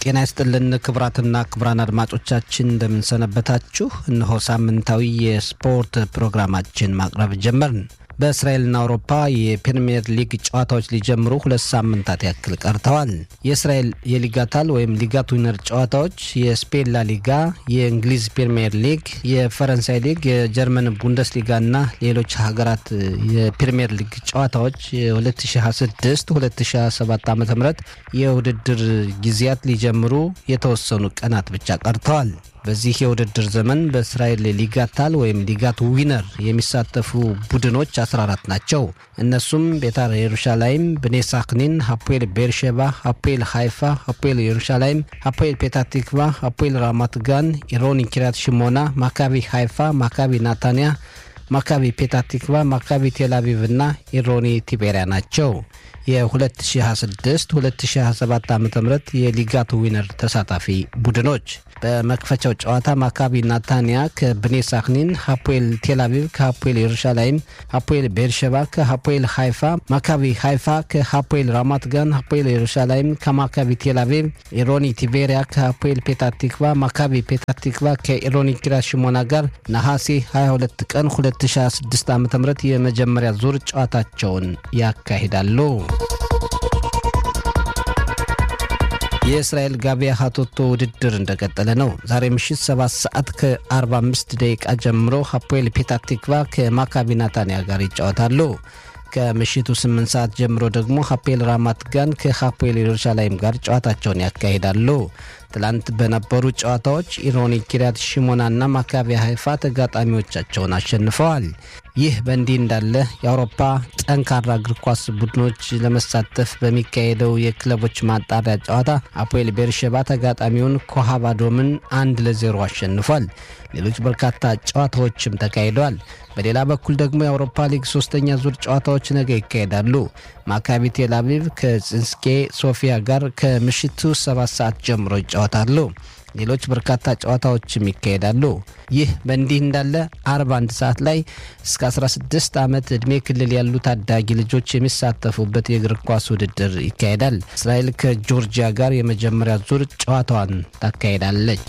ጤና ይስጥልን ክቡራትና ክቡራን አድማጮቻችን እንደምንሰነበታችሁ። እነሆ ሳምንታዊ የስፖርት ፕሮግራማችን ማቅረብ ጀመርን። በእስራኤልና አውሮፓ የፕሪምየር ሊግ ጨዋታዎች ሊጀምሩ ሁለት ሳምንታት ያክል ቀርተዋል። የእስራኤል የሊጋታል ወይም ሊጋት ዊነር ጨዋታዎች፣ የስፔን ላ ሊጋ፣ የእንግሊዝ ፕሪምየር ሊግ፣ የፈረንሳይ ሊግ፣ የጀርመን ቡንደስሊጋና ሌሎች ሀገራት የፕሪምየር ሊግ ጨዋታዎች የ2026 2027 ዓ ም የውድድር ጊዜያት ሊጀምሩ የተወሰኑ ቀናት ብቻ ቀርተዋል። በዚህ የውድድር ዘመን በእስራኤል ሊጋታል ወይም ሊጋት ዊነር የሚሳተፉ ቡድኖች 14 ናቸው። እነሱም ቤታር የሩሻላይም፣ ብኔ ሳክኒን፣ ሀፖኤል ቤርሼባ፣ ሀፖኤል ሃይፋ፣ ሀፖኤል የሩሻላይም፣ ሀፖኤል ፔታቲክቫ፣ ሀፖኤል ራማት ጋን፣ ኢሮኒ ኪሪያት ሽሞና፣ ማካቢ ሃይፋ፣ ማካቢ ናታንያ፣ ማካቢ ፔታቲክቫ፣ ማካቢ ቴልአቪቭ እና ኢሮኒ ቲቤሪያ ናቸው። የ2026 2027 ዓ ም የሊጋት ዊነር ተሳታፊ ቡድኖች በመክፈቻው ጨዋታ ማካቢ ናታንያ ከብኔ ሳክኒን፣ ሀፖኤል ቴልአቪቭ ከሀፖኤል የሩሻላይም፣ ሀፖኤል ቤርሸባ ከሀፖኤል ሃይፋ፣ ማካቢ ሃይፋ ከሀፖኤል ራማት ጋን፣ ሀፖኤል የሩሻላይም ከማካቢ ቴልአቪቭ፣ ኢሮኒ ቲቤሪያ ከሀፖኤል ፔታቲክቫ፣ ማካቢ ፔታቲክቫ ከኢሮኒ ኪሪያት ሽሞና ጋር ነሐሴ 22 ቀን 2026 ዓ ም የመጀመሪያ ዙር ጨዋታቸውን ያካሂዳሉ። የእስራኤል ጋቢያ ሀቶቶ ውድድር እንደቀጠለ ነው። ዛሬ ምሽት 7 ሰዓት ከ45 ደቂቃ ጀምሮ ሀፖኤል ፔታቲክቫ ከማካቢ ናታንያ ጋር ይጫወታሉ። ከምሽቱ 8 ሰዓት ጀምሮ ደግሞ ሀፖኤል ራማት ጋን ከሀፖኤል ኢየሩሳሌም ጋር ጨዋታቸውን ያካሂዳሉ። ትላንት በነበሩ ጨዋታዎች ኢሮኒ ኪሪያት ሽሞናና ማካቢ ሀይፋ ተጋጣሚዎቻቸውን አሸንፈዋል። ይህ በእንዲህ እንዳለ የአውሮፓ ጠንካራ እግር ኳስ ቡድኖች ለመሳተፍ በሚካሄደው የክለቦች ማጣሪያ ጨዋታ አፖኤል ቤርሸባ ተጋጣሚውን ኮሃባዶምን አንድ ለዜሮ አሸንፏል። ሌሎች በርካታ ጨዋታዎችም ተካሂደዋል። በሌላ በኩል ደግሞ የአውሮፓ ሊግ ሶስተኛ ዙር ጨዋታዎች ነገ ይካሄዳሉ። ማካቢ ቴል አቪቭ ከጽንስኬ ሶፊያ ጋር ከምሽቱ ሰባት ሰዓት ጀምሮ ይጫወታሉ። ሌሎች በርካታ ጨዋታዎችም ይካሄዳሉ። ይህ በእንዲህ እንዳለ አርብ አንድ ሰዓት ላይ እስከ 16 ዓመት ዕድሜ ክልል ያሉ ታዳጊ ልጆች የሚሳተፉበት የእግር ኳስ ውድድር ይካሄዳል። እስራኤል ከጆርጂያ ጋር የመጀመሪያ ዙር ጨዋታዋን ታካሄዳለች።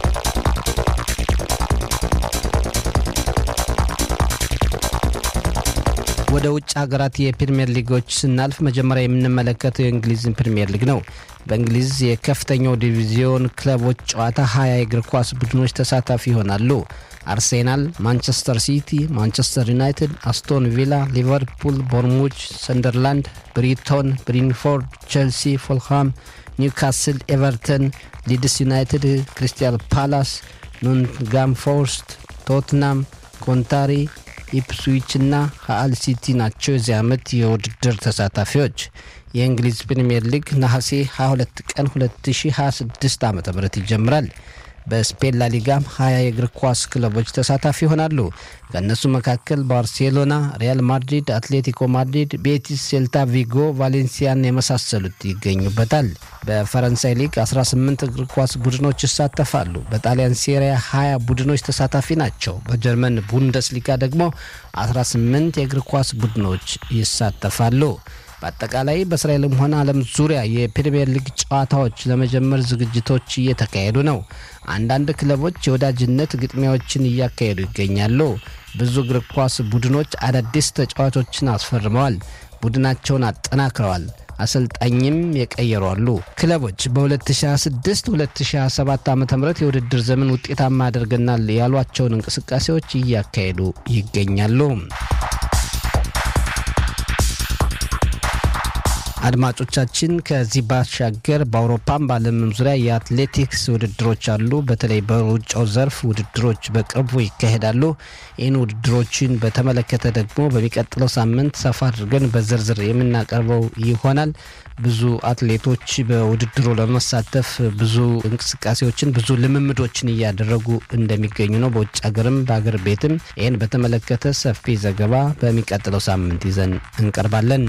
ወደ ውጭ ሀገራት የፕሪምየር ሊጎች ስናልፍ መጀመሪያ የምንመለከተው የእንግሊዝን ፕሪምየር ሊግ ነው። በእንግሊዝ የከፍተኛው ዲቪዚዮን ክለቦች ጨዋታ ሀያ የእግር ኳስ ቡድኖች ተሳታፊ ይሆናሉ። አርሴናል፣ ማንቸስተር ሲቲ፣ ማንቸስተር ዩናይትድ፣ አስቶን ቪላ፣ ሊቨርፑል፣ ቦርሙች፣ ሰንደርላንድ፣ ብሪቶን፣ ብሪንፎርድ፣ ቼልሲ፣ ፎልሃም፣ ኒውካስል፣ ኤቨርተን፣ ሊድስ ዩናይትድ፣ ክሪስታል ፓላስ፣ ኖቲንግሃም ፎረስት፣ ቶትናም፣ ኮንታሪ ኢፕስዊች እና ሀአል ሲቲ ናቸው የዚህ ዓመት የውድድር ተሳታፊዎች። የእንግሊዝ ፕሪምየር ሊግ ነሐሴ 22 ቀን 2026 ዓ ም ይጀምራል። በስፔን ላሊጋም 20 የእግር ኳስ ክለቦች ተሳታፊ ይሆናሉ። ከእነሱ መካከል ባርሴሎና፣ ሪያል ማድሪድ፣ አትሌቲኮ ማድሪድ፣ ቤቲስ፣ ሴልታ ቪጎ፣ ቫሌንሲያን የመሳሰሉት ይገኙበታል። በፈረንሳይ ሊግ 18 እግር ኳስ ቡድኖች ይሳተፋሉ። በጣሊያን ሴሪያ 20 ቡድኖች ተሳታፊ ናቸው። በጀርመን ቡንደስሊጋ ደግሞ 18 የእግር ኳስ ቡድኖች ይሳተፋሉ። በአጠቃላይ በእስራኤልም ሆነ ዓለም ዙሪያ የፕሪምየር ሊግ ጨዋታዎች ለመጀመር ዝግጅቶች እየተካሄዱ ነው። አንዳንድ ክለቦች የወዳጅነት ግጥሚያዎችን እያካሄዱ ይገኛሉ። ብዙ እግር ኳስ ቡድኖች አዳዲስ ተጫዋቾችን አስፈርመዋል፣ ቡድናቸውን አጠናክረዋል፣ አሰልጣኝም የቀየሩ አሉ። ክለቦች በ2026 2027 ዓ ም የውድድር ዘመን ውጤታማ ያደርገናል ያሏቸውን እንቅስቃሴዎች እያካሄዱ ይገኛሉ። አድማጮቻችን ከዚህ ባሻገር በአውሮፓም በዓለምም ዙሪያ የአትሌቲክስ ውድድሮች አሉ። በተለይ በሩጫው ዘርፍ ውድድሮች በቅርቡ ይካሄዳሉ። ይህን ውድድሮችን በተመለከተ ደግሞ በሚቀጥለው ሳምንት ሰፋ አድርገን በዝርዝር የምናቀርበው ይሆናል። ብዙ አትሌቶች በውድድሩ ለመሳተፍ ብዙ እንቅስቃሴዎችን ብዙ ልምምዶችን እያደረጉ እንደሚገኙ ነው። በውጭ ሀገርም በሀገር ቤትም ይህን በተመለከተ ሰፊ ዘገባ በሚቀጥለው ሳምንት ይዘን እንቀርባለን።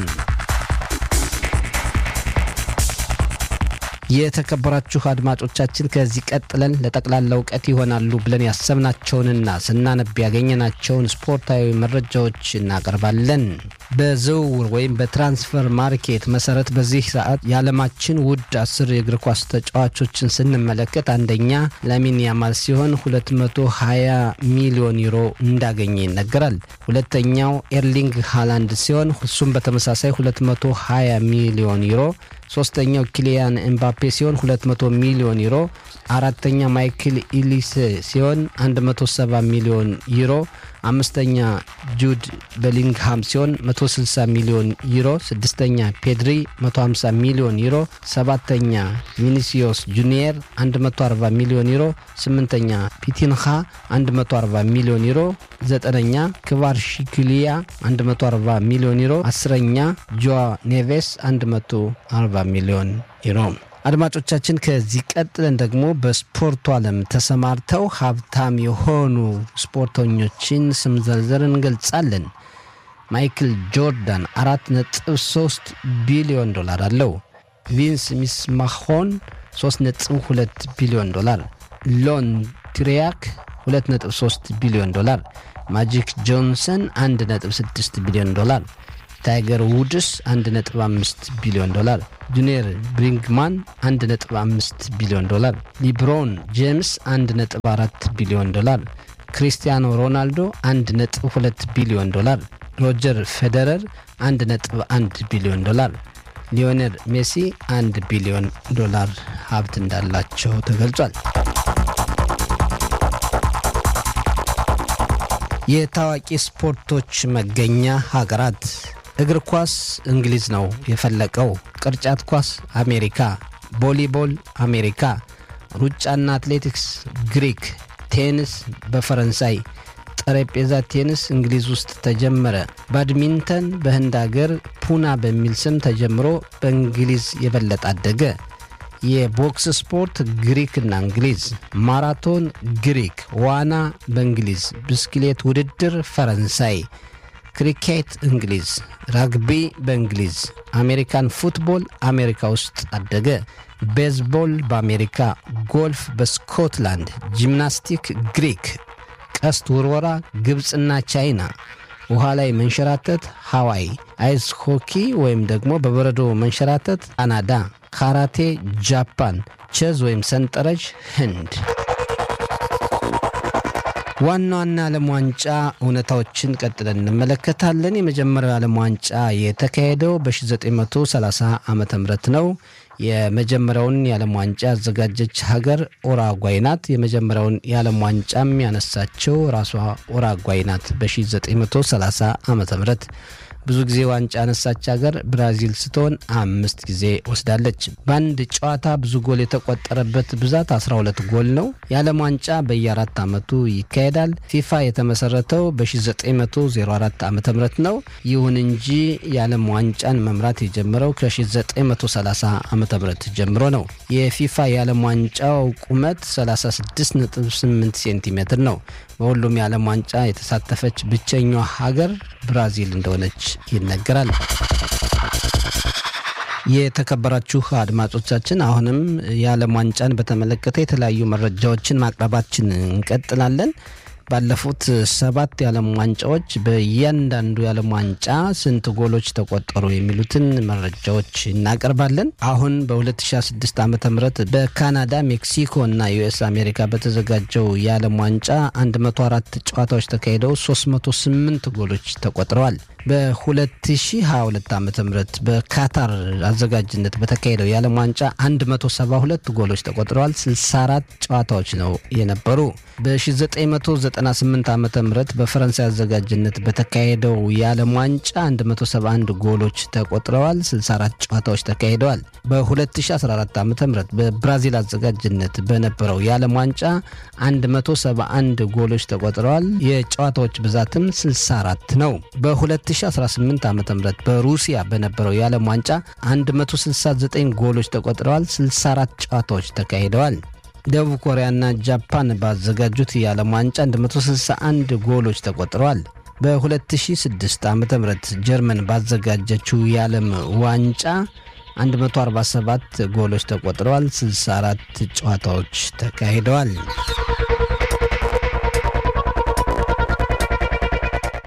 የተከበራችሁ አድማጮቻችን ከዚህ ቀጥለን ለጠቅላላ እውቀት ይሆናሉ ብለን ያሰብናቸውንና ስናነብ ያገኘናቸውን ስፖርታዊ መረጃዎች እናቀርባለን። በዝውውር ወይም በትራንስፈር ማርኬት መሰረት በዚህ ሰዓት የዓለማችን ውድ አስር የእግር ኳስ ተጫዋቾችን ስንመለከት አንደኛ ላሚን ያማል ሲሆን 220 ሚሊዮን ዩሮ እንዳገኘ ይነገራል። ሁለተኛው ኤርሊንግ ሃላንድ ሲሆን እሱም በተመሳሳይ 220 ሚሊዮን ዩሮ ሶስተኛው ኪሊያን ኤምባፔ ሲሆን 200 ሚሊዮን ዩሮ። አራተኛ ማይክል ኢሊስ ሲሆን 170 ሚሊዮን ዩሮ። አምስተኛ ጁድ በሊንግሃም ሲሆን 160 ሚሊዮን ዩሮ። ስድስተኛ ፔድሪ 150 ሚሊዮን ዩሮ። ሰባተኛ ቪኒሲዮስ ጁኒየር 140 ሚሊዮን ዩሮ። ስምንተኛ ፒቲንሃ 140 ሚሊዮን ዩሮ። ዘጠነኛ ክቫርሺክሊያ 140 ሚሊዮን ዩሮ። አስረኛ ጆዋ ኔቬስ 140 ሚሊዮን ዩሮ። አድማጮቻችን ከዚህ ቀጥለን ደግሞ በስፖርቱ ዓለም ተሰማርተው ሀብታም የሆኑ ስፖርተኞችን ስም ዘርዘር እንገልጻለን። ማይክል ጆርዳን አራት ነጥብ ሶስት ቢሊዮን ዶላር አለው። ቪንስ ሚስማሆን ሶስት ነጥብ ሁለት ቢሊዮን ዶላር፣ ሎን ትሪያክ ሁለት ነጥብ ሶስት ቢሊዮን ዶላር፣ ማጂክ ጆንሰን አንድ ነጥብ ስድስት ቢሊዮን ዶላር ታይገር ውድስ 1.5 ቢሊዮን ዶላር፣ ጁኒየር ብሪንግማን 1.5 ቢሊዮን ዶላር፣ ሊብሮን ጄምስ 1.4 ቢሊዮን ዶላር፣ ክሪስቲያኖ ሮናልዶ 1.2 ቢሊዮን ዶላር፣ ሮጀር ፌዴረር 1.1 ቢሊዮን ዶላር፣ ሊዮኔል ሜሲ 1 ቢሊዮን ዶላር ሀብት እንዳላቸው ተገልጿል። የታዋቂ ስፖርቶች መገኛ ሀገራት እግር ኳስ እንግሊዝ ነው የፈለቀው። ቅርጫት ኳስ አሜሪካ፣ ቮሊቦል አሜሪካ፣ ሩጫና አትሌቲክስ ግሪክ፣ ቴኒስ በፈረንሳይ፣ ጠረጴዛ ቴኒስ እንግሊዝ ውስጥ ተጀመረ። ባድሚንተን በህንድ አገር ፑና በሚል ስም ተጀምሮ በእንግሊዝ የበለጠ አደገ። የቦክስ ስፖርት ግሪክና እንግሊዝ፣ ማራቶን ግሪክ፣ ዋና በእንግሊዝ፣ ብስክሌት ውድድር ፈረንሳይ፣ ክሪኬት እንግሊዝ፣ ራግቢ በእንግሊዝ፣ አሜሪካን ፉትቦል አሜሪካ ውስጥ አደገ። ቤዝቦል በአሜሪካ፣ ጎልፍ በስኮትላንድ፣ ጂምናስቲክ ግሪክ፣ ቀስት ውርወራ ግብፅና ቻይና፣ ውሃ ላይ መንሸራተት ሃዋይ፣ አይስ ሆኪ ወይም ደግሞ በበረዶ መንሸራተት ካናዳ፣ ካራቴ ጃፓን፣ ቼዝ ወይም ሰንጠረዥ ህንድ። ዋና ዋና ዓለም ዋንጫ እውነታዎችን ቀጥለን እንመለከታለን። የመጀመሪያው ዓለም ዋንጫ የተካሄደው በ1930 ዓ ም ነው። የመጀመሪያውን የዓለም ዋንጫ ያዘጋጀች ሀገር ኦራጓይ ናት። የመጀመሪያውን የዓለም ዋንጫም ያነሳቸው ራሷ ኦራጓይ ናት በ1930 ዓ ም ብዙ ጊዜ ዋንጫ ያነሳች ሀገር ብራዚል ስትሆን አምስት ጊዜ ወስዳለች። በአንድ ጨዋታ ብዙ ጎል የተቆጠረበት ብዛት 12 ጎል ነው። የዓለም ዋንጫ በየአራት ዓመቱ ይካሄዳል። ፊፋ የተመሰረተው በ1904 ዓ ም ነው። ይሁን እንጂ የዓለም ዋንጫን መምራት የጀመረው ከ1930 ዓ ም ጀምሮ ነው። የፊፋ የዓለም ዋንጫው ቁመት 36.8 ሴንቲሜትር ነው። በሁሉም የዓለም ዋንጫ የተሳተፈች ብቸኛዋ ሀገር ብራዚል እንደሆነች ይነገራል። የተከበራችሁ አድማጮቻችን አሁንም የዓለም ዋንጫን በተመለከተ የተለያዩ መረጃዎችን ማቅረባችን እንቀጥላለን። ባለፉት ሰባት የዓለም ዋንጫዎች በእያንዳንዱ የዓለም ዋንጫ ስንት ጎሎች ተቆጠሩ የሚሉትን መረጃዎች እናቀርባለን። አሁን በ2006 ዓ ም በካናዳ ሜክሲኮ እና ዩኤስ አሜሪካ በተዘጋጀው የዓለም ዋንጫ 104 ጨዋታዎች ተካሂደው 308 ጎሎች ተቆጥረዋል። በ2022 ዓ ም በካታር አዘጋጅነት በተካሄደው የዓለም ዋንጫ 172 ጎሎች ተቆጥረዋል። 64 ጨዋታዎች ነው የነበሩ። በ1998 ዓ ም በፈረንሳይ አዘጋጅነት በተካሄደው የዓለም ዋንጫ 171 ጎሎች ተቆጥረዋል። 64 ጨዋታዎች ተካሂደዋል። በ2014 ዓ ም በብራዚል አዘጋጅነት በነበረው የዓለም ዋንጫ 171 ጎሎች ተቆጥረዋል። የጨዋታዎች ብዛትም 64 ነው። በ2018 ዓ ም በሩሲያ በነበረው የዓለም ዋንጫ 169 ጎሎች ተቆጥረዋል። 64 ጨዋታዎች ተካሂደዋል። ደቡብ ኮሪያና ጃፓን ባዘጋጁት የዓለም ዋንጫ 161 ጎሎች ተቆጥረዋል። በ2006 ዓ ም ጀርመን ባዘጋጀችው የዓለም ዋንጫ 147 ጎሎች ተቆጥረዋል። 64 ጨዋታዎች ተካሂደዋል።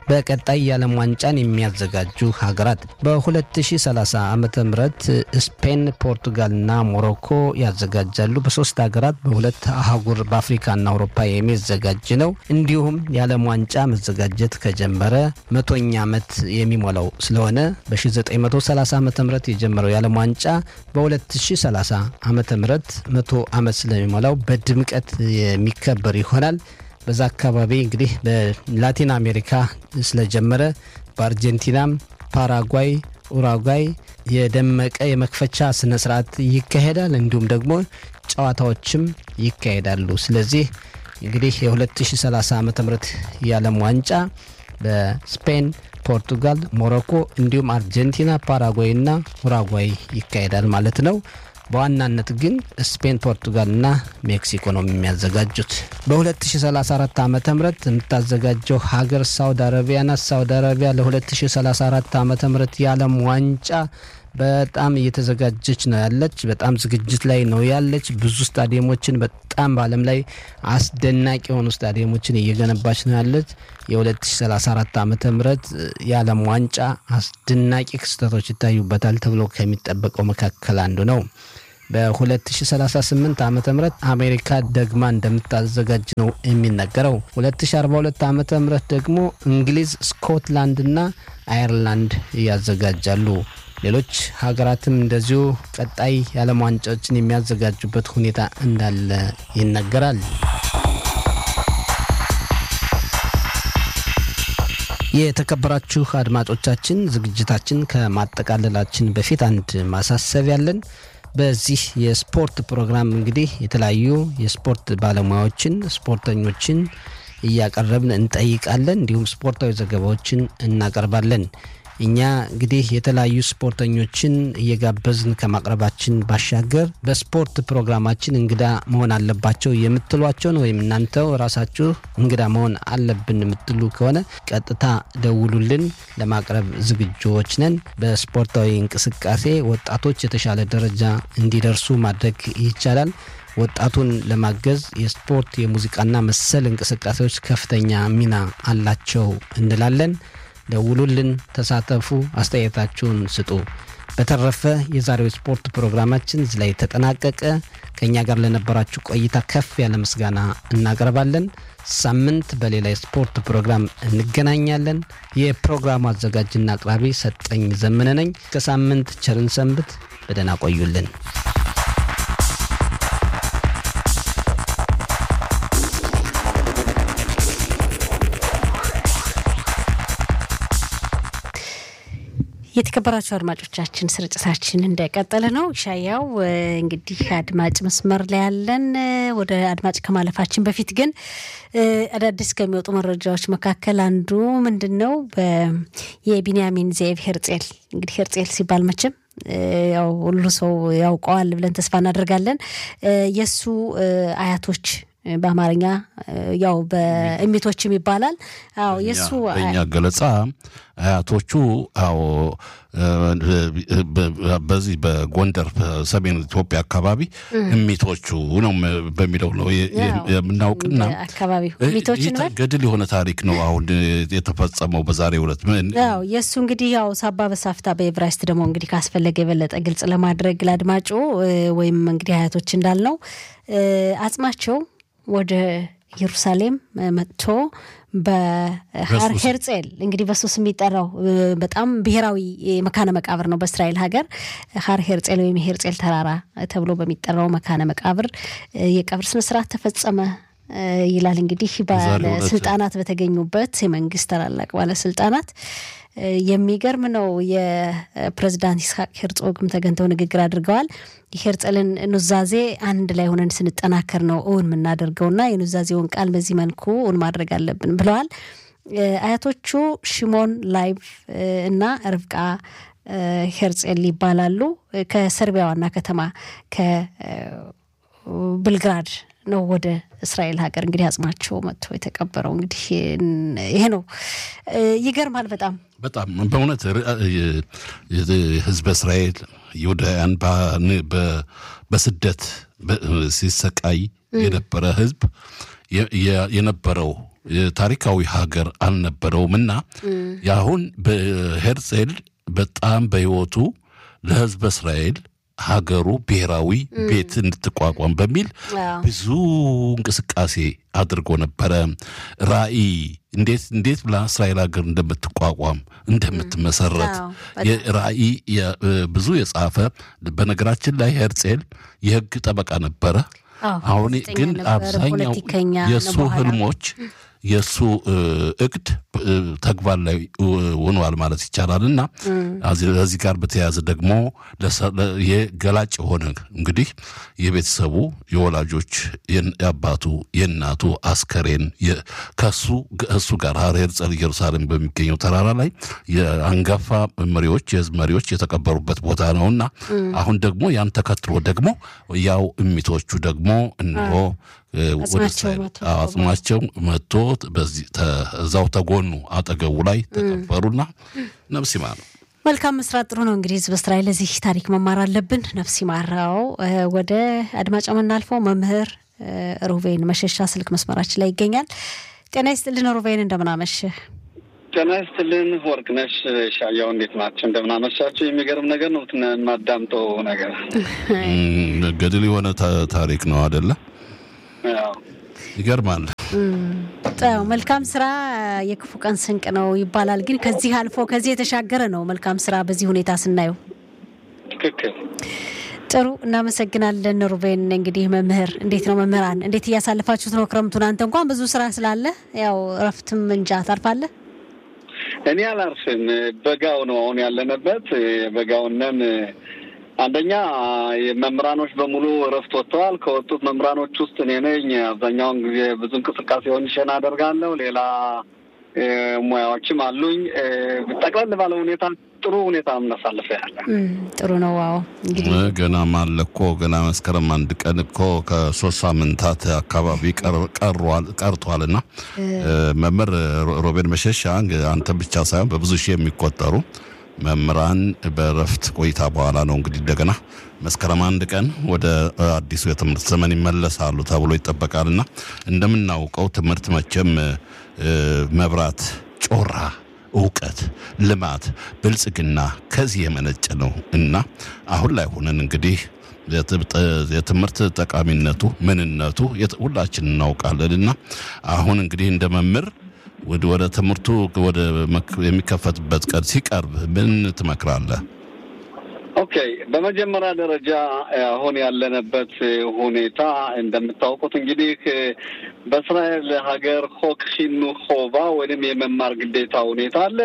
በቀጣይ የዓለም ዋንጫን የሚያዘጋጁ ሀገራት በ2030 ዓ ም ስፔን፣ ፖርቱጋልና ሞሮኮ ያዘጋጃሉ። በሶስት ሀገራት በሁለት አህጉር በአፍሪካና አውሮፓ የሚዘጋጅ ነው። እንዲሁም የዓለም ዋንጫ መዘጋጀት ከጀመረ መቶኛ ዓመት የሚሞላው ስለሆነ በ1930 ዓ ም የጀመረው የዓለም ዋንጫ በ2030 ዓ ም መቶ ዓመት ስለሚሞላው በድምቀት የሚከበር ይሆናል። በዛ አካባቢ እንግዲህ በላቲን አሜሪካ ስለጀመረ በአርጀንቲናም፣ ፓራጓይ፣ ኡራጓይ የደመቀ የመክፈቻ ስነ ስርዓት ይካሄዳል። እንዲሁም ደግሞ ጨዋታዎችም ይካሄዳሉ። ስለዚህ እንግዲህ የ2030 ዓ ም የዓለም ዋንጫ በስፔን፣ ፖርቱጋል፣ ሞሮኮ እንዲሁም አርጀንቲና፣ ፓራጓይ እና ኡራጓይ ይካሄዳል ማለት ነው። በዋናነት ግን ስፔን፣ ፖርቱጋልና ሜክሲኮ ነው የሚያዘጋጁት። በ2034 ዓ ም የምታዘጋጀው ሀገር ሳውዲ አረቢያ ናት። ሳውዲ አረቢያ ለ2034 ዓ ም የዓለም ዋንጫ በጣም እየተዘጋጀች ነው ያለች። በጣም ዝግጅት ላይ ነው ያለች። ብዙ ስታዲየሞችን በጣም በዓለም ላይ አስደናቂ የሆኑ ስታዲየሞችን እየገነባች ነው ያለች። የ2034 ዓ ም የዓለም ዋንጫ አስደናቂ ክስተቶች ይታዩበታል ተብሎ ከሚጠበቀው መካከል አንዱ ነው። በ2038 ዓ ም አሜሪካ ደግማ እንደምታዘጋጅ ነው የሚነገረው። 2042 ዓ ም ደግሞ እንግሊዝ፣ ስኮትላንድና አየርላንድ ያዘጋጃሉ። ሌሎች ሀገራትም እንደዚሁ ቀጣይ የዓለም ዋንጫዎችን የሚያዘጋጁበት ሁኔታ እንዳለ ይነገራል። የተከበራችሁ አድማጮቻችን ዝግጅታችን ከማጠቃለላችን በፊት አንድ ማሳሰቢያ አለን። በዚህ የስፖርት ፕሮግራም እንግዲህ የተለያዩ የስፖርት ባለሙያዎችን፣ ስፖርተኞችን እያቀረብን እንጠይቃለን። እንዲሁም ስፖርታዊ ዘገባዎችን እናቀርባለን። እኛ እንግዲህ የተለያዩ ስፖርተኞችን እየጋበዝን ከማቅረባችን ባሻገር በስፖርት ፕሮግራማችን እንግዳ መሆን አለባቸው የምትሏቸውን ወይም እናንተው ራሳችሁ እንግዳ መሆን አለብን የምትሉ ከሆነ ቀጥታ ደውሉልን። ለማቅረብ ዝግጁዎች ነን። በስፖርታዊ እንቅስቃሴ ወጣቶች የተሻለ ደረጃ እንዲደርሱ ማድረግ ይቻላል። ወጣቱን ለማገዝ የስፖርት የሙዚቃና መሰል እንቅስቃሴዎች ከፍተኛ ሚና አላቸው እንላለን። ደውሉልን፣ ተሳተፉ፣ አስተያየታችሁን ስጡ። በተረፈ የዛሬው ስፖርት ፕሮግራማችን እዚህ ላይ ተጠናቀቀ። ከእኛ ጋር ለነበራችሁ ቆይታ ከፍ ያለ ምስጋና እናቀርባለን። ሳምንት በሌላ የስፖርት ፕሮግራም እንገናኛለን። የፕሮግራሙ አዘጋጅና አቅራቢ ሰጠኝ ዘመነ ነኝ። ከሳምንት ቸርን ሰንብት። በደህና ቆዩልን። የተከበራችሁ አድማጮቻችን ስርጭታችን እንደቀጠለ ነው። ሻያው እንግዲህ አድማጭ መስመር ላይ ያለን። ወደ አድማጭ ከማለፋችን በፊት ግን አዳዲስ ከሚወጡ መረጃዎች መካከል አንዱ ምንድን ነው? የቢንያሚን ዜቭ ሄርጼል እንግዲህ ሄርጼል ሲባል መቼም ያው ሁሉ ሰው ያውቀዋል ብለን ተስፋ እናደርጋለን። የእሱ አያቶች በአማርኛ ያው በእሚቶችም ይባላል። አዎ የእሱ በእኛ ገለጻ አያቶቹ አዎ በዚህ በጎንደር ሰሜን ኢትዮጵያ አካባቢ እሚቶቹ ነው በሚለው ነው የምናውቅና አካባቢው እሚቶችን ገድል የሆነ ታሪክ ነው አሁን የተፈጸመው በዛሬው ዕለት። ያው የእሱ እንግዲህ ያው ሳባ በሳፍታ በኤቨራይስት ደግሞ እንግዲህ ካስፈለገ የበለጠ ግልጽ ለማድረግ ለአድማጩ ወይም እንግዲህ አያቶች እንዳልነው አጽማቸው ወደ ኢየሩሳሌም መጥቶ በሀር ሄርጼል እንግዲህ በሱስ የሚጠራው በጣም ብሔራዊ መካነ መቃብር ነው በእስራኤል ሀገር ሀር ሄርጼል ወይም የሄርጼል ተራራ ተብሎ በሚጠራው መካነ መቃብር የቀብር ስነስርዓት ተፈጸመ ይላል። እንግዲህ ባለስልጣናት በተገኙበት የመንግስት ታላላቅ ባለስልጣናት የሚገርም ነው። የፕሬዚዳንት ይስሐቅ ሄርጾግም ተገኝተው ንግግር አድርገዋል። የሄርጸልን ኑዛዜ አንድ ላይ ሆነን ስንጠናከር ነው እውን የምናደርገውና የኑዛዜውን ቃል በዚህ መልኩ እውን ማድረግ አለብን ብለዋል። አያቶቹ ሽሞን ላይቭ እና ርብቃ ሄርጼል ይባላሉ። ከሰርቢያ ዋና ከተማ ከብልግራድ ነው ወደ እስራኤል ሀገር እንግዲህ አጽማቸው መጥቶ የተቀበረው። እንግዲህ ይሄ ነው። ይገርማል በጣም በጣም በእውነት ህዝበ እስራኤል ይሁዳውያን በስደት ሲሰቃይ የነበረ ህዝብ የነበረው ታሪካዊ ሀገር አልነበረውም እና የአሁን በሄርጼል በጣም በሕይወቱ ለሕዝበ እስራኤል ሀገሩ ብሔራዊ ቤት እንድትቋቋም በሚል ብዙ እንቅስቃሴ አድርጎ ነበረ። ራዕይ እንዴት እንዴት ብላ እስራኤል ሀገር እንደምትቋቋም እንደምትመሰረት ራዕይ ብዙ የጻፈ በነገራችን ላይ ሄርጼል የህግ ጠበቃ ነበረ። አሁን ግን አብዛኛው የእሱ ህልሞች የእሱ እቅድ ተግባር ላይ ሆኗል ማለት ይቻላል እና ለዚህ ጋር በተያያዘ ደግሞ የገላጭ የሆነ እንግዲህ የቤተሰቡ የወላጆች የአባቱ የእናቱ አስከሬን ከሱ እሱ ጋር ሄርጸል ኢየሩሳሌም በሚገኘው ተራራ ላይ የአንጋፋ መሪዎች የህዝብ መሪዎች የተቀበሩበት ቦታ ነው እና አሁን ደግሞ ያን ተከትሎ ደግሞ ያው እሚቶቹ ደግሞ እነሆ አጽማቸው መጥቶ እዛው ተጎኑ አጠገቡ ላይ ተቀበሩና ነፍስ ይማር ነው። መልካም መስራት ጥሩ ነው። እንግዲህ ህዝብ እስራኤል ለዚህ ታሪክ መማር አለብን። ነፍስ ይማራው። ወደ አድማጭ የምናልፈው መምህር ሩቬን መሸሻ ስልክ መስመራችን ላይ ይገኛል። ጤና ይስጥልን ሩቬን፣ እንደምናመሽ ጤና ይስጥልን ወርቅነሽ ሻያው፣ እንዴት ናቸው? እንደምናመሻቸው። የሚገርም ነገር ነው የማዳምጠው ነገር ገድል የሆነ ታሪክ ነው አደለ? ይገርማል። መልካም ስራ የክፉ ቀን ስንቅ ነው ይባላል። ግን ከዚህ አልፎ ከዚህ የተሻገረ ነው መልካም ስራ በዚህ ሁኔታ ስናየው። ትክክል። ጥሩ እናመሰግናለን ሩቤን። እንግዲህ መምህር እንዴት ነው መምህራን እንዴት እያሳልፋችሁት ነው ክረምቱን? አንተ እንኳን ብዙ ስራ ስላለ ያው እረፍትም እንጃ ታርፋለህ። እኔ አላርፍም። በጋው ነው አሁን ያለንበት በጋውነን አንደኛ መምህራኖች በሙሉ እረፍት ወጥተዋል። ከወጡት መምህራኖች ውስጥ እኔ ነኝ። አብዛኛውን ጊዜ ብዙ እንቅስቃሴውን ሸና አደርጋለሁ። ሌላ ሙያዎችም አሉኝ። ጠቅለል ባለ ሁኔታ ጥሩ ሁኔታ እናሳልፈ ያለ ጥሩ ነው። ዋው እንግዲህ ገና ማለ እኮ ገና መስከረም አንድ ቀን እኮ ከሶስት ሳምንታት አካባቢ ቀርቷል እና መምህር ሮቤን መሸሻ አንተ ብቻ ሳይሆን በብዙ ሺህ የሚቆጠሩ መምህራን በረፍት ቆይታ በኋላ ነው እንግዲህ እንደገና መስከረም አንድ ቀን ወደ አዲሱ የትምህርት ዘመን ይመለሳሉ ተብሎ ይጠበቃልና እንደምናውቀው ትምህርት መቼም መብራት፣ ጮራ፣ እውቀት፣ ልማት፣ ብልጽግና ከዚህ የመነጨ ነው እና አሁን ላይ ሆነን እንግዲህ የትምህርት ጠቃሚነቱ ምንነቱ ሁላችን እናውቃለን እና አሁን እንግዲህ እንደ መምህር ወደ ትምህርቱ ወደ የሚከፈትበት ቀን ሲቀርብ ምን ትመክራለህ? ኦኬ፣ በመጀመሪያ ደረጃ አሁን ያለንበት ሁኔታ እንደምታውቁት እንግዲህ በእስራኤል ሀገር ሆክ ሂኑ ሆባ ወይም የመማር ግዴታ ሁኔታ አለ።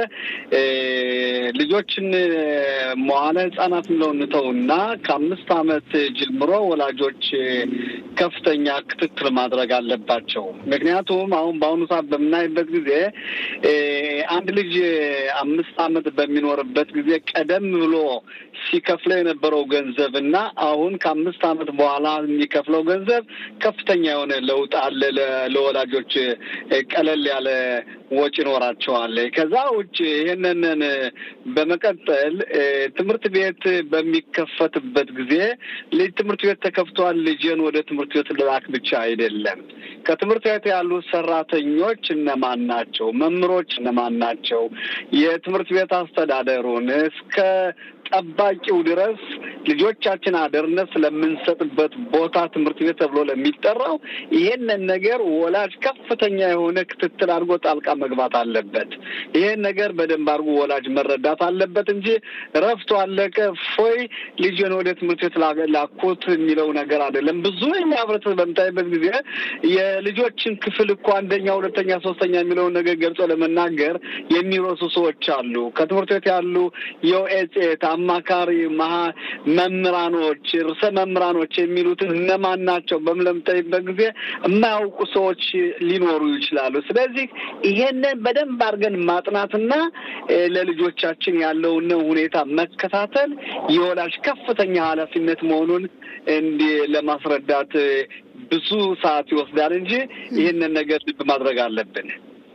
ልጆችን መዋለ ሕጻናት ብለው እንተውና ከአምስት ዓመት ጀምሮ ወላጆች ከፍተኛ ክትትል ማድረግ አለባቸው። ምክንያቱም አሁን በአሁኑ ሰዓት በምናይበት ጊዜ አንድ ልጅ አምስት ዓመት በሚኖርበት ጊዜ ቀደም ብሎ ሲከፍለው የነበረው ገንዘብ እና አሁን ከአምስት ዓመት በኋላ የሚከፍለው ገንዘብ ከፍተኛ የሆነ ለውጥ አለ። ለወላጆች ቀለል ያለ ወጪ ይኖራቸዋል። ከዛ ውጭ ይህንን በመቀጠል ትምህርት ቤት በሚከፈትበት ጊዜ ልጅ ትምህርት ቤት ተከፍቷል፣ ልጄን ወደ ትምህርት ቤት ልላክ ብቻ አይደለም። ከትምህርት ቤት ያሉ ሰራተኞች እነማን ናቸው? መምህሮች እነማን ናቸው? የትምህርት ቤት አስተዳደሩን እስከ ጠባቂው ድረስ ልጆቻችን አደርነት ስለምንሰጥበት ቦታ ትምህርት ቤት ተብሎ ለሚጠራው ይሄንን ነገር ወላጅ ከፍተኛ የሆነ ክትትል አድርጎ ጣልቃ መግባት አለበት። ይሄን ነገር በደንብ አድርጎ ወላጅ መረዳት አለበት እንጂ ረፍቶ አለቀ ፎይ ልጅን ወደ ትምህርት ቤት ላኩት የሚለው ነገር አይደለም። ብዙ የኛ ህብረተሰብ በምታይበት ጊዜ የልጆችን ክፍል እኮ አንደኛ፣ ሁለተኛ፣ ሶስተኛ የሚለውን ነገር ገልጾ ለመናገር የሚረሱ ሰዎች አሉ። ከትምህርት ቤት ያሉ የኦኤጽኤት አማካሪ መሀ መምህራኖች፣ ርዕሰ መምህራኖች የሚሉትን እነማን ናቸው በምለምጠይበት ጊዜ የማያውቁ ሰዎች ሊኖሩ ይችላሉ። ስለዚህ ይሄንን በደንብ አድርገን ማጥናትና ለልጆቻችን ያለውን ሁኔታ መከታተል የወላጅ ከፍተኛ ኃላፊነት መሆኑን እንዲህ ለማስረዳት ብዙ ሰዓት ይወስዳል እንጂ ይህንን ነገር ልብ ማድረግ አለብን።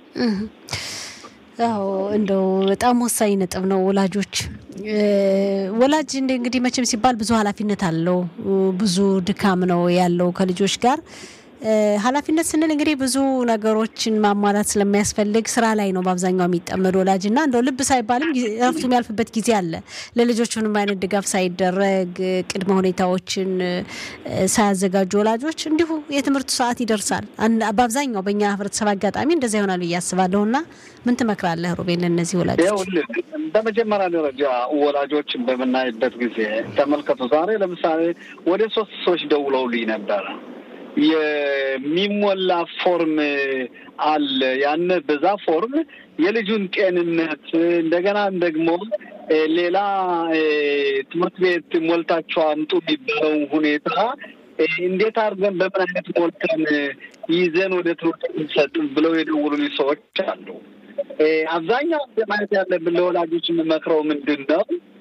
አዎ እንደው በጣም ወሳኝ ነጥብ ነው። ወላጆች ወላጅ እንግዲህ መቼም ሲባል ብዙ ኃላፊነት አለው፣ ብዙ ድካም ነው ያለው ከልጆች ጋር ኃላፊነት ስንል እንግዲህ ብዙ ነገሮችን ማሟላት ስለሚያስፈልግ ስራ ላይ ነው በአብዛኛው የሚጠመድ ወላጅ እና እንደው ልብ ሳይባልም እረፍቱ የሚያልፍበት ጊዜ አለ። ለልጆች ምንም አይነት ድጋፍ ሳይደረግ ቅድመ ሁኔታዎችን ሳያዘጋጁ ወላጆች እንዲሁ የትምህርቱ ሰዓት ይደርሳል። በአብዛኛው በእኛ ህብረተሰብ አጋጣሚ እንደዚያ ይሆናል ብዬ አስባለሁ። እና ምን ትመክራለህ ሩቤን ለእነዚህ ወላጆች? በመጀመሪያ ደረጃ ወላጆችን በምናይበት ጊዜ ተመልከቱ። ዛሬ ለምሳሌ ወደ ሶስት ሰዎች ደውለውልኝ ነበረ። የሚሞላ ፎርም አለ። ያን በዛ ፎርም የልጁን ጤንነት እንደገና ደግሞ ሌላ ትምህርት ቤት ሞልታቸው አምጡ የሚባለው ሁኔታ እንዴት አድርገን በምን አይነት ሞልተን ይዘን ወደ ትምህርት እንሰጥ ብለው የደውሉልኝ ሰዎች አሉ። አብዛኛው ማየት ያለብን ለወላጆች የምመክረው ምንድን ነው፣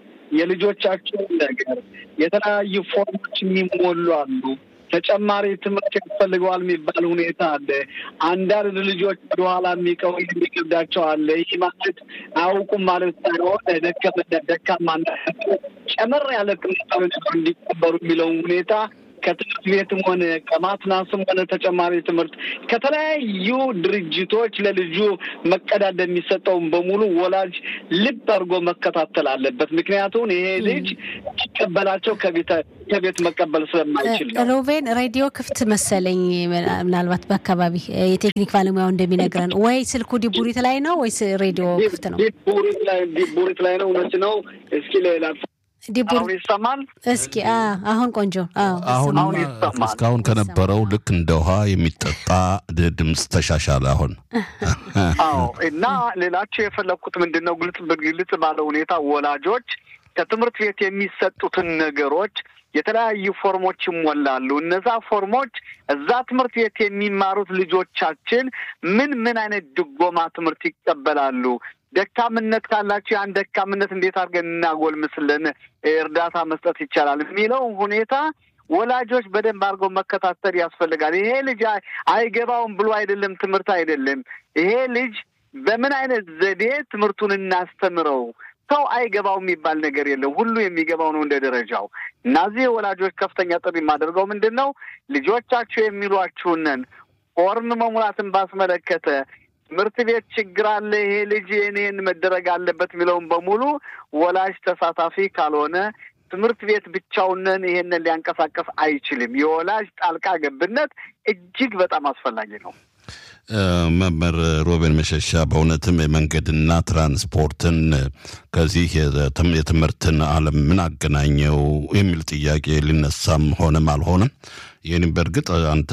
የልጆቻቸውን ነገር የተለያዩ ፎርሞች የሚሞሉ አሉ። ተጨማሪ ትምህርት ያስፈልገዋል የሚባል ሁኔታ አለ። አንዳንድ ልጆች ወደኋላ የሚቀው የሚከብዳቸው አለ። ይህ ማለት አያውቁም ማለት ሳይሆን ደከመነት፣ ደካማነት ጨመር ያለ ትምህርት እንዲቀበሩ የሚለውን ሁኔታ ከትምህርት ቤትም ሆነ ከማትናስም ሆነ ተጨማሪ ትምህርት ከተለያዩ ድርጅቶች ለልጁ መቀዳደ የሚሰጠውን በሙሉ ወላጅ ልብ አድርጎ መከታተል አለበት። ምክንያቱም ይሄ ልጅ ሲቀበላቸው ከቤት መቀበል ስለማይችል ነው። ሮቤን ሬዲዮ ክፍት መሰለኝ። ምናልባት በአካባቢ የቴክኒክ ባለሙያው እንደሚነግረን ወይ ስልኩ ዲቡሪት ላይ ነው ወይስ ሬዲዮ ክፍት ነው? ዲቡሪት ላይ ነው። እውነት ነው። እስኪ ሌላ አሁን ይሰማል። እስኪ አሁን ቆንጆ አሁን እስካሁን ከነበረው ልክ እንደ ውሃ የሚጠጣ ድምፅ ተሻሻለ። አሁን አዎ። እና ሌላቸው የፈለግኩት ምንድን ነው ግልጽ በግልጽ ባለ ሁኔታ ወላጆች ከትምህርት ቤት የሚሰጡትን ነገሮች የተለያዩ ፎርሞች ይሞላሉ። እነዛ ፎርሞች እዛ ትምህርት ቤት የሚማሩት ልጆቻችን ምን ምን አይነት ድጎማ ትምህርት ይቀበላሉ ደካምነት ካላቸው ያን ደካምነት እንዴት አድርገን እናጎልምስልን፣ እርዳታ መስጠት ይቻላል የሚለው ሁኔታ ወላጆች በደንብ አድርገው መከታተል ያስፈልጋል። ይሄ ልጅ አይገባውም ብሎ አይደለም ትምህርት አይደለም። ይሄ ልጅ በምን አይነት ዘዴ ትምህርቱን እናስተምረው። ሰው አይገባው የሚባል ነገር የለም። ሁሉ የሚገባው ነው እንደ ደረጃው። እነዚህ ወላጆች ከፍተኛ ጥሪ የማደርገው ምንድን ነው ልጆቻችሁ የሚሏችሁንን ፎርም መሙላትን ባስመለከተ ትምህርት ቤት ችግር አለ፣ ይሄ ልጅ እኔን መደረግ አለበት የሚለውን በሙሉ ወላጅ ተሳታፊ ካልሆነ ትምህርት ቤት ብቻውንን ይሄንን ሊያንቀሳቀስ አይችልም። የወላጅ ጣልቃ ገብነት እጅግ በጣም አስፈላጊ ነው። መምህር ሮቤን መሸሻ በእውነትም የመንገድና ትራንስፖርትን ከዚህ የትምህርትን ዓለም ምን አገናኘው የሚል ጥያቄ ሊነሳም ሆነም አልሆነም ይህንም በእርግጥ አንተ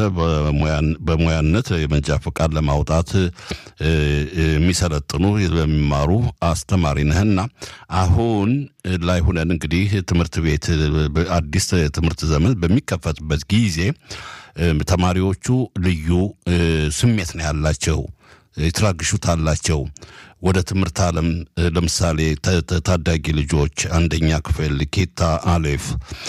በሙያነት የመንጃ ፈቃድ ለማውጣት የሚሰለጥኑ በሚማሩ አስተማሪ ነህና አሁን ላይ ሁነን እንግዲህ ትምህርት ቤት አዲስ ትምህርት ዘመን በሚከፈትበት ጊዜ ተማሪዎቹ ልዩ ስሜት ነው ያላቸው፣ የትራግሹት አላቸው። ወደ ትምህርት ዓለም ለምሳሌ ታዳጊ ልጆች አንደኛ ክፍል ኬታ አሌፍ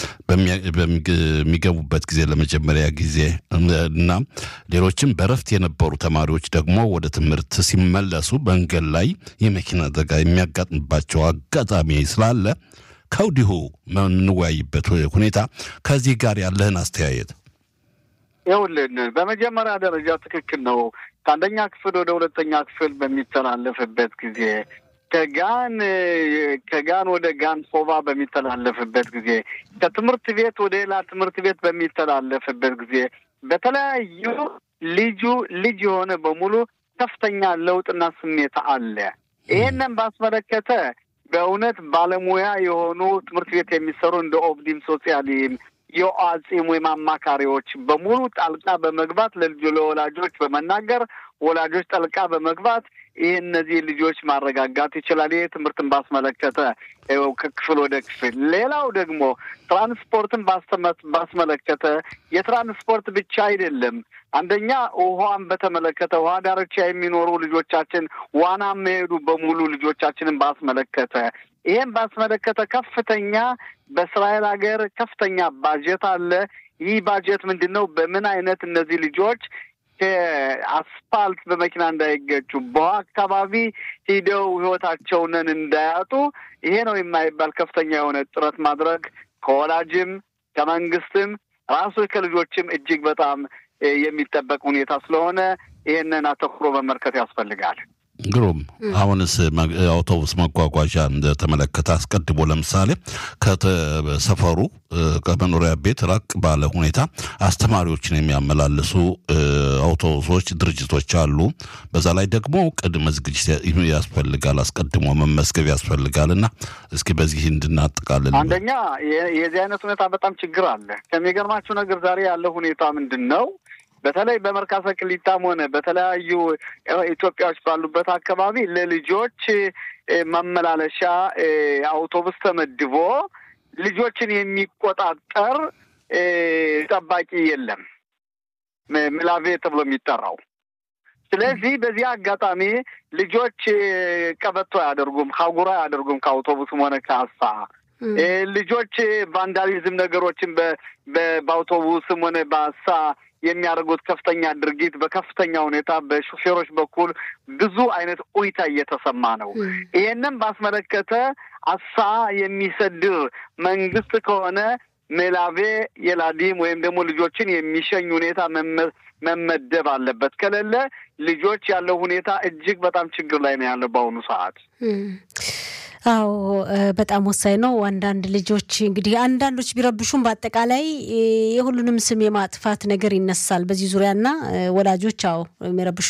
በሚገቡበት ጊዜ ለመጀመሪያ ጊዜ እና ሌሎችም በረፍት የነበሩ ተማሪዎች ደግሞ ወደ ትምህርት ሲመለሱ መንገድ ላይ የመኪና አደጋ የሚያጋጥምባቸው አጋጣሚ ስላለ ከወዲሁ የምንወያይበት ሁኔታ ከዚህ ጋር ያለህን አስተያየት ይኸውልን በመጀመሪያ ደረጃ ትክክል ነው። ከአንደኛ ክፍል ወደ ሁለተኛ ክፍል በሚተላለፍበት ጊዜ ከጋን ከጋን ወደ ጋን ፎባ በሚተላለፍበት ጊዜ ከትምህርት ቤት ወደ ሌላ ትምህርት ቤት በሚተላለፍበት ጊዜ በተለያዩ ልጁ ልጅ የሆነ በሙሉ ከፍተኛ ለውጥና ስሜት አለ። ይሄንን ባስመለከተ በእውነት ባለሙያ የሆኑ ትምህርት ቤት የሚሰሩ እንደ ኦብዲም ሶሲያሊም የአጼም ወይም አማካሪዎች በሙሉ ጣልቃ በመግባት ለልጆ ለወላጆች በመናገር ወላጆች ጣልቃ በመግባት ይህ እነዚህ ልጆች ማረጋጋት ይችላል። ይህ ትምህርትን ባስመለከተ ከክፍል ወደ ክፍል። ሌላው ደግሞ ትራንስፖርትን ባስመለከተ የትራንስፖርት ብቻ አይደለም። አንደኛ ውሃን በተመለከተ ውሃ ዳርቻ የሚኖሩ ልጆቻችን ዋና የሚሄዱ በሙሉ ልጆቻችንን ባስመለከተ ይህም ባስመለከተ ከፍተኛ በእስራኤል ሀገር ከፍተኛ ባጀት አለ። ይህ ባጀት ምንድን ነው? በምን አይነት እነዚህ ልጆች ከአስፋልት በመኪና እንዳይገጩ በውሃ አካባቢ ሂደው ሕይወታቸውንን እንዳያጡ ይሄ ነው የማይባል ከፍተኛ የሆነ ጥረት ማድረግ ከወላጅም ከመንግስትም ራሱ ከልጆችም እጅግ በጣም የሚጠበቅ ሁኔታ ስለሆነ ይህንን አተኩሮ መመልከት ያስፈልጋል። ግሩም። አሁንስ አውቶቡስ መጓጓዣ እንደተመለከተ አስቀድሞ ለምሳሌ ከሰፈሩ ከመኖሪያ ቤት ራቅ ባለ ሁኔታ አስተማሪዎችን የሚያመላልሱ አውቶቡሶች ድርጅቶች አሉ። በዛ ላይ ደግሞ ቅድመ ዝግጅት ያስፈልጋል፣ አስቀድሞ መመዝገብ ያስፈልጋል እና እስኪ በዚህ እንድናጠቃልል። አንደኛ የዚህ አይነት ሁኔታ በጣም ችግር አለ። ከሚገርማችሁ ነገር ዛሬ ያለው ሁኔታ ምንድን ነው? በተለይ በመርካቶ ቅሊጣም ሆነ በተለያዩ ኢትዮጵያዎች ባሉበት አካባቢ ለልጆች ማመላለሻ አውቶቡስ ተመድቦ ልጆችን የሚቆጣጠር ጠባቂ የለም፣ ምላቬ ተብሎ የሚጠራው። ስለዚህ በዚህ አጋጣሚ ልጆች ቀበቶ አያደርጉም፣ ካጉራ አያደርጉም ከአውቶቡስም ሆነ ከአሳ ልጆች ቫንዳሊዝም ነገሮችን በአውቶቡስም ሆነ በአሳ የሚያደርጉት ከፍተኛ ድርጊት በከፍተኛ ሁኔታ በሹፌሮች በኩል ብዙ አይነት ኡይታ እየተሰማ ነው። ይሄንን ባስመለከተ አሳ የሚሰድር መንግስት ከሆነ ሜላቬ የላዲም ወይም ደግሞ ልጆችን የሚሸኝ ሁኔታ መመደብ አለበት። ከሌለ ልጆች ያለው ሁኔታ እጅግ በጣም ችግር ላይ ነው ያለው በአሁኑ ሰዓት። አዎ በጣም ወሳኝ ነው። አንዳንድ ልጆች እንግዲህ አንዳንዶች ቢረብሹም በአጠቃላይ የሁሉንም ስም የማጥፋት ነገር ይነሳል በዚህ ዙሪያና ወላጆች አዎ የሚረብሹ